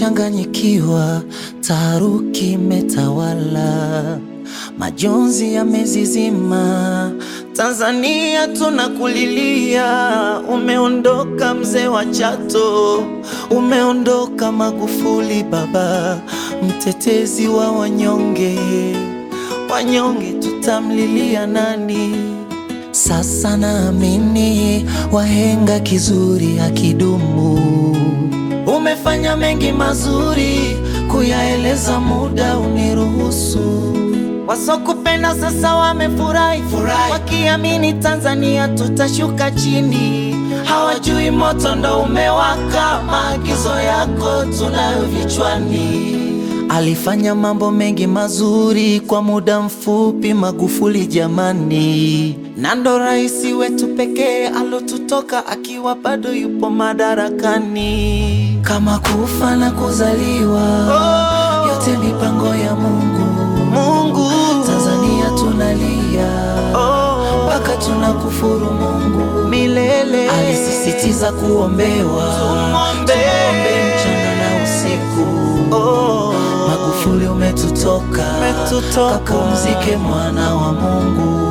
tumechanganyikiwa, taharuki imetawala, majonzi yamezizima. Tanzania tunakulilia, umeondoka mzee wa Chato, umeondoka Magufuli baba, mtetezi wa wanyonge. Wanyonge tutamlilia nani? Sasa naamini wahenga kizuri hakidumu. Umefanya mengi mazuri, kuyaeleza muda uniruhusu. Wasokupenda sasa wamefurahi, wakiamini Tanzania tutashuka chini. Hawajui moto ndo umewaka, maagizo yako tunayo vichwani. Alifanya mambo mengi mazuri kwa muda mfupi, Magufuli jamani, na ndo rais wetu pekee alotutoka akiwa bado yupo madarakani. Kama kufa na kuzaliwa, yote mipango ya Mungu. Mungu, Tanzania tunalia mpaka tunakufuru Mungu milele. Alisisitiza kuombewa, tuombe mchana na usiku. Magufuli umetutoka, kapumzike mwana wa Mungu.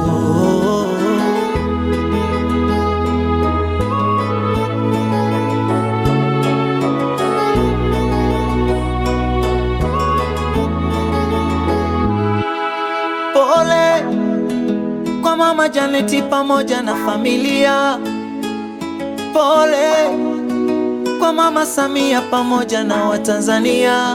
Pole kwa mama Janeti pamoja na familia. Pole kwa mama Samia pamoja na Watanzania.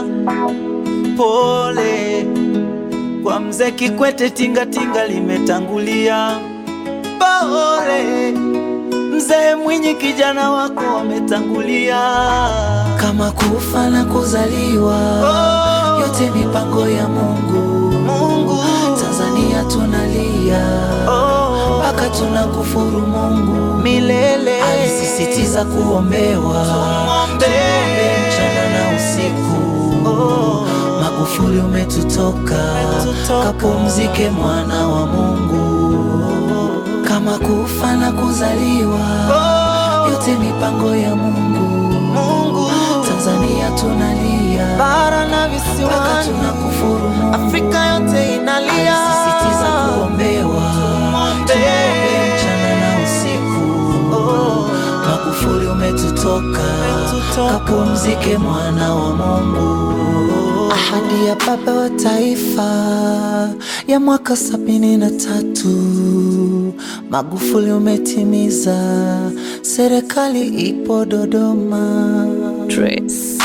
Pole kwa mzee Kikwete, tingatinga limetangulia. Pole mzee Mwinyi, kijana wako wametangulia. Kama kufa na kuzaliwa, yote mipango ya Mungu. Mungu, Tanzania tunalia mpaka tunakufuru Mungu milele. Alisisitiza kuombewa, tuombe mchana na usiku. Magufuli umetutoka, kapumzike mwana wa Mungu. Kama kufa na kuzaliwa, yote mipango ya Mungu. Mungu, Tanzania tunalia bara na visiwani, tunakufuru Mungu. Afrika yote inalia, alisisitiza kuombewa, tuombe mchana na usiku. Magufuli umetutoka, kapumzike mwana wa Mungu. Ahadi ya baba wa taifa ya mwaka sabini na tatu Magufuli umetimiza, serikali ipo Dodoma. Trace.